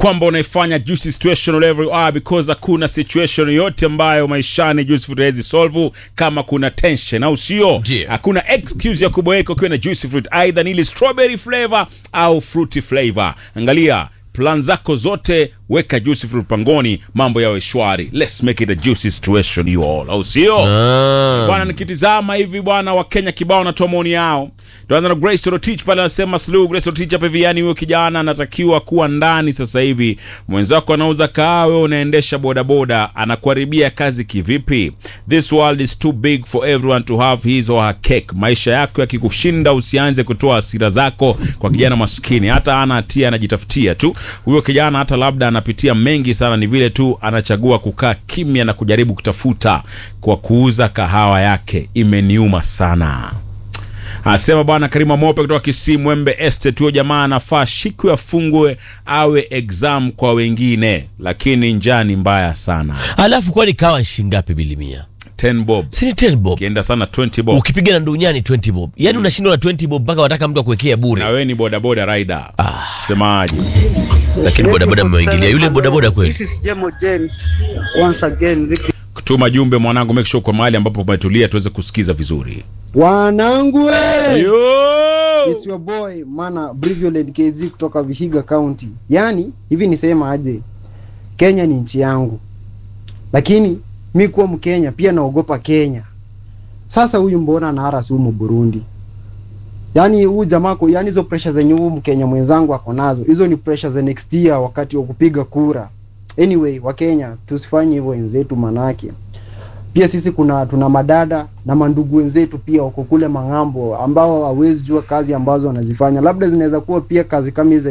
kwamba unaifanya juicy situation wherever you are because hakuna situation yote ambayo maishani juicy fruit haiwezi solve kama kuna tension au sio Ndio. hakuna excuse ya kuboeka ukiwa na juicy fruit either ni ile strawberry flavor au fruity flavor angalia plan zako zote weka juicy fruit pangoni mambo yawe shwari let's make it a juicy situation you all au sio Ah. bwana nikitizama hivi bwana wakenya kibao wanatoa maoni yao tuanza na grace Rotich pale anasema slow grace Rotich hapa hivi yani huyo kijana anatakiwa kuwa ndani sasa hivi mwenzako anauza kaa wewe unaendesha bodaboda anakuharibia kazi kivipi this world is too big for everyone to have his or her cake maisha yako yakikushinda usianze kutoa hasira zako kwa kijana maskini hata ana hatia anajitafutia tu huyo kijana hata labda anapitia mengi sana ni vile tu anachagua kukaa kimya na kujaribu kutafuta kwa kuuza kahawa yake imeniuma sana anasema bwana karima mope kutoka kisii mwembe estate huyo jamaa anafaa shikwe afungwe awe exam kwa wengine lakini njaa ni mbaya sana alafu kwani kawa shingapi bilimia 10 bob si ni 10 bob kienda sana 20 bob ukipiga na ndunyani 20 bob yaani unashindwa na 20 bob mpaka wataka mtu akuwekea na bure wewe ni bodaboda rider Ah. semaje lakini bodaboda mmeingilia yule bodaboda kweli This is Jemo James once again. Vipi kutuma jumbe mwanangu make sure kwa mahali ambapo umetulia tuweze kusikiza vizuri wanangu we! Yo! It's your boy mana Briviolet KZ kutoka Vihiga County. Yaani hivi nisema aje, Kenya ni nchi yangu, lakini mi kuwa Mkenya pia naogopa Kenya. Sasa huyu mbona anaharas humu Burundi? Yaani huyu jamaa ko, yaani hizo pressure zenye huyu Mkenya mwenzangu ako nazo, hizo ni pressure za next year wakati wa kupiga kura. Anyway, Wakenya tusifanye hivyo wenzetu, manake pia sisi kuna tuna madada na mandugu wenzetu pia wako kule mang'ambo ambao hawezi jua kazi ambazo wanazifanya, labda zinaweza kuwa pia kazi kama hizi